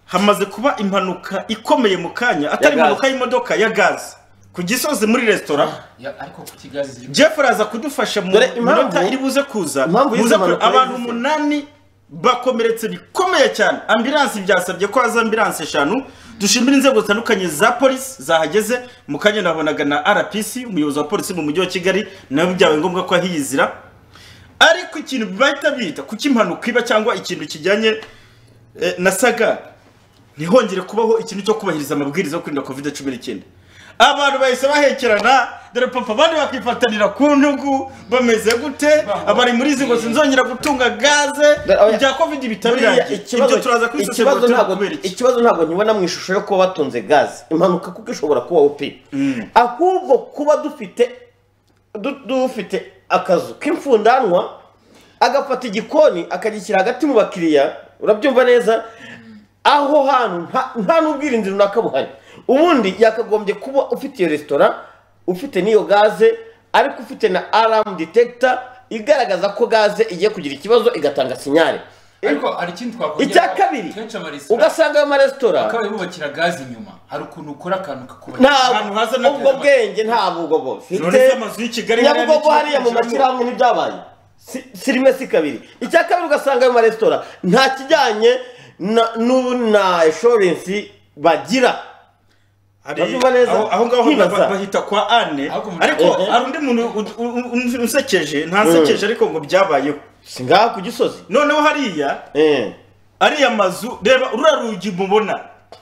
hamaze kuba impanuka ikomeye mu kanya atari Ya gaze. impanuka y'imodoka ya gaze ku gisozi muri resitora Ya- ariko ku kigazi jeff araza kudufasha mu Dore impamvu- minota iri buze kuza impamvu y'izo buze ku- mpanuka abantu yagize. umunani bakomeretse bikomeye cyane ambilansi byasabye ko haza ambilansi eshanu dushimira inzego zitandukanye za polisi zahageze mu kanya nabonaga na rpc umuyobozi wa polisi mu mujyi wa kigali nawe byabaye ngombwa ko ahiyizira ariko ikintu bahita bita kuko impanuka iba cyangwa ikintu kijyanye eh, na saga ntihongere kubaho ikintu cyo kubahiriza amabwiriza yo kwirinda covid cumi n'icyenda abantu bahise bahekerana dore papa abandi bakifatanira ku ntugu bameze gute abari muri izi ngo sinzongera gutunga gaze Dore, oya. ibya covid Buriya bitabirangiye ibyo turaza ikibazo kubisesengura ntabwo kubera iki ikibazo ntabwo nkibona mu ishusho yo kuba batunze gaze impanuka kuko ishobora kubaho pe ahubwo kuba dufite du- dufite akazu k'imfundanwa agafata igikoni akagishyira hagati mu bakiriya urabyumva neza aho hantu nta- nta n'ubwirinzi runaka buhari ubundi yakagombye kuba ufite iyo resitora ufite n'iyo gaze ariko ufite na aramu detekita igaragaza ko gaze igiye kugira ikibazo igatanga sinyare ariko hari ikindi twakongera icya kabiri kenshi amaresitora ugasanga ayo maresitora bakaba bubakira gazi inyuma hari ukuntu ukora akantu kakubakira Ahantu haza na ntabwo ubwo terama. bwenge ntabwo ubwo bufite Zone z'amazu y'i Kigali hariya nyabugogo n'iki- hariya mu mashyirahamwe ntibyabaye Si- si rimwe si kabiri icya kabiri ugasanga ayo maresitora nta kijyanye na- n'ubu na inshuwarensi bagira Hari- Urabyumva neza? aho aho ngaho Nkibaza. ba- bahita kwa ane Ahubwo umuntu- ariko Eh, eh. hari undi muntu u- u- u- unsekeje ntasekeje ariko ngo byabayeho si ngaha ku gisozi noneho hariya Eh. ariya mazu reba ruriya rugi mubona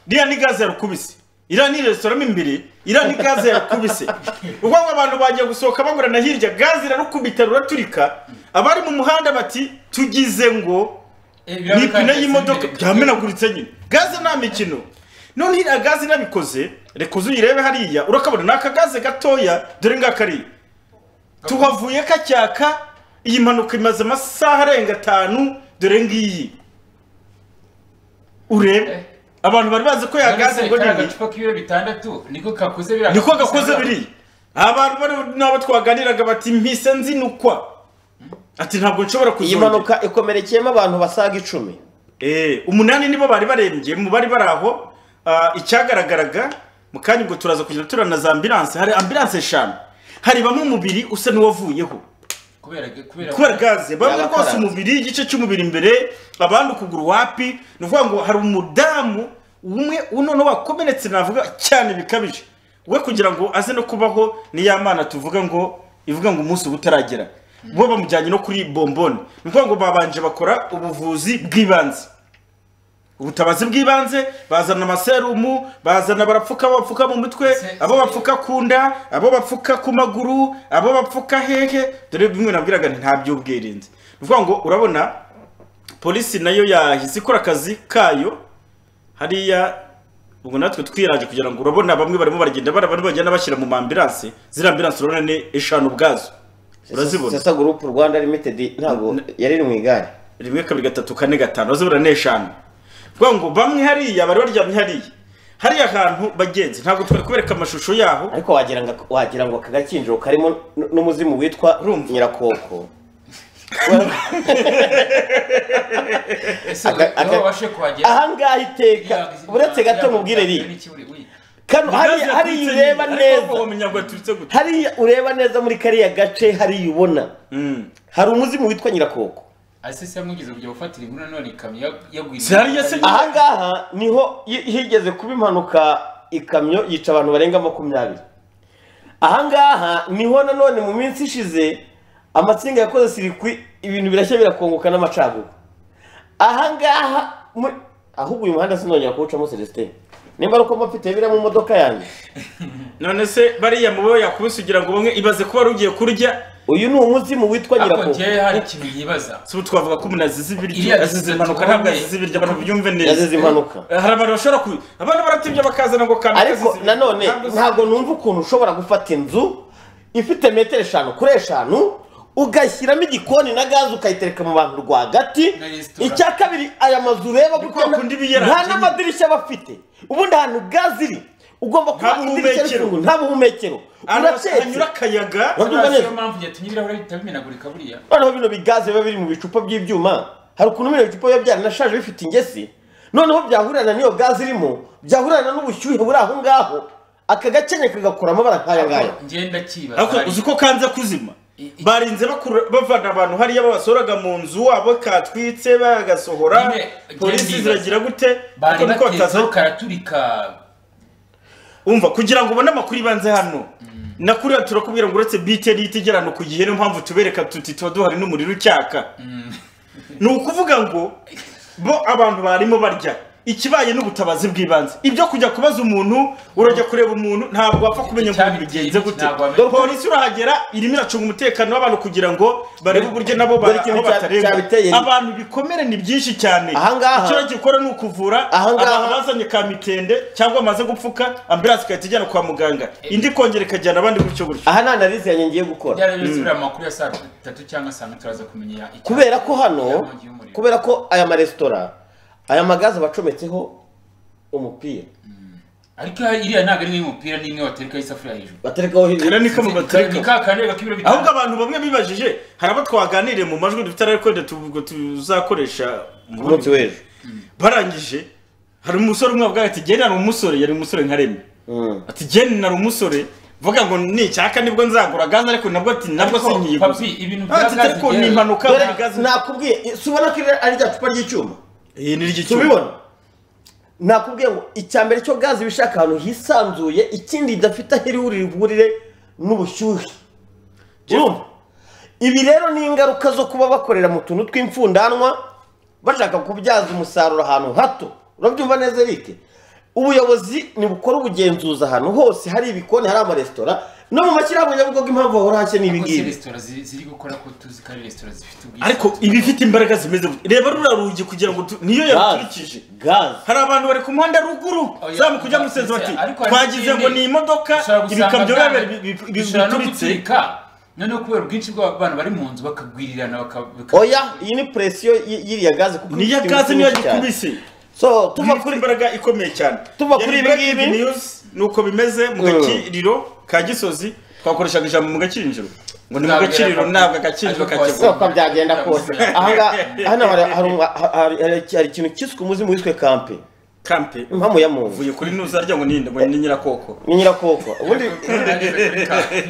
iriya ni gaze yarukubise iriya ni resitora mo imbere iriya ni gaze yarukubise ubwo ngo abantu bagiye gusohoka bangurana hirya gaze irarukubita ruraturika abari mu muhanda bati tugize ngo ni ipine y'imodoka byamenaguritse nyine gaze nta mikino none iriya gaze irabikoze reka uze uyirebe hariya urakabona ni akagaze gatoya dore ngaka ariya tuhavuye kacyaka iyi mpanuka imaze amasaha arenga atanu dore ngiyi urebe abantu bari bazi ko yagaze ngo nini agacupa k'ibiro bitandatu niko kakoze biriya niko gakoze biri abantu bari nabo twaganiraga bati mpise nzinukwa ati ntabwo nshobora iyi kuzongera mpanuka ikomerekeyemo abantu basaga icumi Eh, umunani nibo bari barembye mu bari bari aho ah, icyagaragaraga mu kanya ubwo turaza kugenda turana za ambilanse hari ambilanse eshanu haribamo umubiri usa n'uwavuyeho kubera kubera kubera gaze bamwe Yaba rwose akaranze. umubiri igice cy'umubiri imbere abandi ukuguru wapi ni ukuvuga ngo hari umudamu umwe unoneho wakomeretse navuga cyane bikabije we kugira ngo aze no kubaho ni ya mana tuvuga ngo ivuga ngo umunsi uba utaragera bo bamujyanye no kuri bombone ni ukuvuga ngo babanje bakora ubuvuzi bw'ibanze ubutabazi bw'ibanze bazana amaserumu bazana barapfuka abo bapfuka mu mutwe Se- abo bapfuka ku nda abo bapfuka ku maguru abo bapfuka hehe dore bimwe nabwiraga nti nta by'ubwirinzi ni ukuvuga ngo urabona polisi nayo yahise ikora akazi kayo hariya ubwo natwe twiraje kugira ngo urabona bamwe barimo baragenda bari abantu bagenda bashyira mu mambiranse ziriya ambiranse urabona ni eshanu ubwazo urazibona sasa gurupu rwanda limitedi ntabwo yari iri mu igare rimwe kabiri gatatu kane gatanu bazibura n'eshanu vuga ngo bamwe hariya bari baryamye hariya hariya hantu bagenzi ntabwo twari kubereka amashusho yaho ariko wagira ngo wagira ngo aka gakinjiro karimo n- n'umuzimu witwa Urumva. nyirakoko ese Aka- aka- wowe wabashe kuhagera ahangaha iteka uretse gato mubwire riya kano hariya hariya ureba ariko neza wamenya ngo yaturutse gute hariya ureba neza muri kariya gace hariya ubona Mm. hari umuzimu witwa nyirakoko ase se yamugize kujya gufatira inkuru none ikamyo yagwiriye Se hariya se- ahangaha niho hi- higeze kuba impanuka ikamyo yica abantu barenga makumyabiri ahangaha niho nanone mu minsi ishize amatsinga yakoze sirikwi ibintu birashya birakongoka n'amacaguru ahangaha mu- ahubwo uyu muhanda sinongera kuwucamo celestin nimba ari uko mfite biriya mu modoka yanjye none se bariya mubo yakubise kugira ngo bamwe ibaze kuba rugiye kurya uyu ni umuzimu witwa ariko nyirakoko njyewe hari ikintu yibaza si ubu twavuga ko umuntu azize ibiryo Iriya azize distance impanuka ubonye- ntabwo azize ibiryo abantu byumve neza yazize impanuka hari abantu bashobora ku abantu baratibye bakazana ngo kanaka ariko nanone ntabwo numva ukuntu ushobora gufata inzu ifite metero eshanu kuri eshanu ugashyiramo igikoni na gaze ukayitereka mu bantu rwagati Na resitora. icya kabiri aya mazu ureba Ni kuko kwa kundi iba iyaranze nta nyine. n'amadirishya aba afite ubundi ahantu gaze iri ugomba kuba Nta idirishya buhumekero. rifunguye nta buhumekero hanyura uracetse akayaga Urabyumva niyo neza? mpamvu yatumye ibirahuri bihita bimenagurika buriya noneho bino bigaze biba biri mu bicupa by'ibyuma hari ukuntu bino bicupa biba byaranashaje bifite ingesi noneho byahurirana n'iyo gaze irimo byahurirana n'ubushyuhe buri aho ngaho aka gakenya kagakura amabara nk'aya ngaya ngenda kibaza ariko uzi ko kanze kuzima barinze bakura- bavana abantu hariya babasoraga mu nzu wabo katwitse bagasohora Nyine, polisi ngende ziragira gute bari ariko niko batezeho bataza karaturika umva kugira ngo ubone amakuru ibanze hano nakuriya turakubwira ngo uretse bite n'ihita igera no ku gihe niyo mpamvu tubereka tuti tuba duhari n'umuriro ucyaka ni ukuvuga ngo bo abantu barimo barya ikibaye n'ubutabazi bw'ibanze ibyo kujya kubaza umuntu urajya kureba umuntu ntabwo wapfa kumenya ngo bigenze gute Ntabwo wamenya. Dore polisi urahagera irimo iracunga umutekano w'abantu kugira ngo barebe uburyo nabo Dore ba- ikintu aho cya- batarengwa cyabiteye. abantu ibikomere ni byinshi cyane Ahangaha- icyo gikora ni ukuvura Ahangaha- abantu bazanye ka mitende cyangwa amaze gupfuka ambulance igahita ijyana kwa muganga indi kongera ikajyana abandi gutyo gutyo aha nta analize yanjye ngiye gukora byarabisubira amakuru ya saa tatu cyangwa saa tatu turaza kumenya icya- kubera ko hano inkongi y'umuriro. kubera ko aya maresitora aya magaze bacometseho umupira ariko iriya ntabwo ari nk'umupira n'imwe waterekaho isafuriya hejuru baterekaho kera hirya ni kamo ni bateka ka kantu k'ibiro bitanu ahubwo abantu bamwe bibajije hari abo twaganiriye mu majwi dufite ararekorera tubwo tuzakoresha ku munsi w'ejo barangije hari umusore umwe wavuga ati genda ni umusore yari umusore nka remy Mm. ati genda nari umusore vuga ngo nicyaka nibwo nzagura gaze ariko nabwo ati nabwo Ariko, sinyiguze papi, ibintu bya ati gaze ariko ni byeruye. impanuka dore buri gaze nakubwiye si ubona ko iri- ari rya cupa ry'icyuma iyi ni ry'icyuma tubibona nakubwiye ngo icya mbere cyo gaze iba ishaka ahantu hisanzuye ikindi idafite aho iri buhurire n'ubushyuhe urumva ibi rero ni ingaruka zo kuba bakorera mu tuntu tw'imfundanwa bashaka kubyaza umusaruro ahantu hato urabyumva neza eric ubuyobozi nibukora ubugenzuzi ahantu hose hari ibikoni hari amaresitora no mu mashyirahamwe nyabugogo impamvu bahora hake ni ibi Ariko si ngibi resitora zi- ziri gukora ko tuzi ko ari resitora zifite ubwishingizi ariko iba ifite imbaraga zimeze gutya reba ruriya rugi kugira ngo tu- niyo yaruturikije gaze hari abantu bari ku muhanda ruguru Oya, zamuka ujya ndetse, musenzi bati ariko hari twagize ngo n'ikindi, ni imodoka ushobora gusanga ibikamyo bwa- biba bishobora no bituritse guturika noneho kubera ubwinshi bw'abantu bari mu nzu bakagwirirana baka- baka- oya iyi ni presiyo y- y'iriya gaze kuko niyo ifite gaze ingufu niyo nyinshi cyane. gikubise so tuva tuva kuri kuri imbaraga ikomeye cyane Tuva Yari kuri ibi breaking ngibi. news ni uko bimeze mu Mm. gakiriro ka gisozi twakoreshaga ijambo mu gakiriro ngo ni mu Zabera gakiriro papa. ntabwo agakiriro Ariko kakegura uko byagenda kose ahangaha hano hari- hari umwa- hari- hari- hari ikintu cyiswe umuzimu wiswe kampe kampe impamu ya muntu uvuye kuri nuza arya ngo ninde ngo ni nyirakoko ni nyirakoko ubundi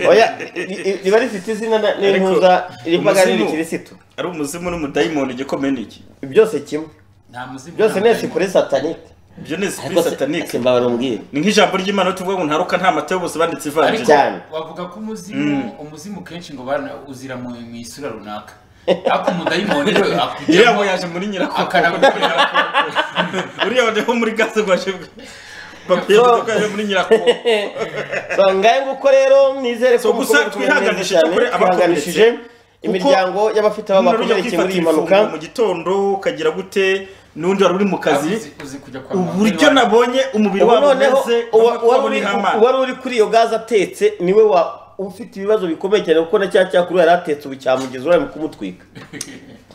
oya i- i- riba rifite izina na- n'intuza rivuga umuzimu- ni kirisitu ari umuzimu n'umudayimoni igikomeye ni iki byose kimwe nta muzimu byose nta ni esipure satanike ibyo ni ariko esprit satanique se- mbabara umbwire ni nk'ijambo ry'imana tuvuga ngo ntaruka nta mata bose banditse ariko ivanjiri cyane. wavuga ko umuzimu umuzimu kenshi ngo bana uzira mu mu isura runaka ariko umudayimoni we iriya ngo akujyamo yaje muri nyirakoko akanagukorera uriya wadeho muri gaze rwaje bwe papiye So- duka yaje muri nyirakoko so ngahe nguko rero nizere So ko gusa mukomeza kumera neza twihanganishije cyane, kuri abakomeretse. twihanganishije Kuko imiryango y'abafite aho umuntu ujya bakomerekeye muri kwifatira iyi mpanuka ifunguro mu gitondo ukagira gute n'undi wari uri mu kazi uzi- uzi kujya kwa muganga. uburyo nabonye umubiri ubu wabo noneho umeze uwa- nk'uko uwari uri uri- hamana uwari uri kuri iyo gaze atetse niwe wa- ufite ibibazo bikomeye cyane kuko na cya cyakuru yari atetse ubu cyamugeza uruhare mu kumutwika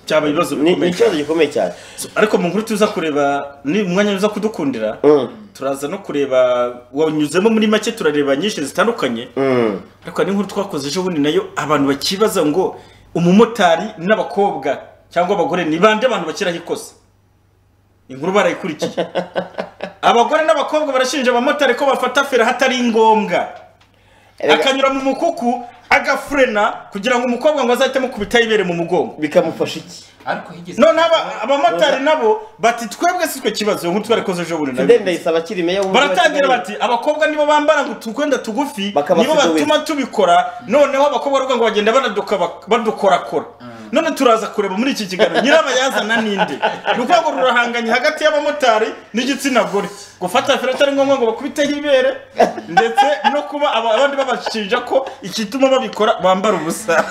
cyaba ibibazo ni ni bikomeye ikibazo gikomeye cyane So, ariko mu nkuru tuza kureba ni umwanya uza kudukundira Mm, turaza no kureba wanyuzemo muri make turareba nyinshi zitandukanye mm. ariko hari n'inkuru twakoze ejo bundi nayo abantu bakibaza ngo umumotari n'abakobwa cyangwa abagore ni bande abantu bakiraho ikosa inkuru barayikurikiye abagore n'abakobwa barashinja abamotari ko bafata feri ahatari ngombwa akanyura mu mukuku agafurena kugira ngo umukobwa ngo azahite amukubita yibere mu mugongo bikamufasha iki ariko higeze noneho aba- abamotari nabo bati twebwe si twe kibazo iyo nkuru twarikoze ejo bundi nayo fideli ndayisaba akiri meya w'umujyi wa baratangira Kigali. bati abakobwa nibo bambara ngo utwenda tugufi Bakaba nibo afite batuma tubikora noneho abakobwa bavuga ngo bagenda banaduka- badukorakora none turaza kureba muri iki kiganiro nyirabayazana ninde ni ukuvuga ngo rurahanganye hagati y'abamotari n'igitsina gore gufata feri atari ngombwa ngo bakubiteho ibere ndetse no kuba aba- abandi babashinja ko igituma babikora bambara ubusa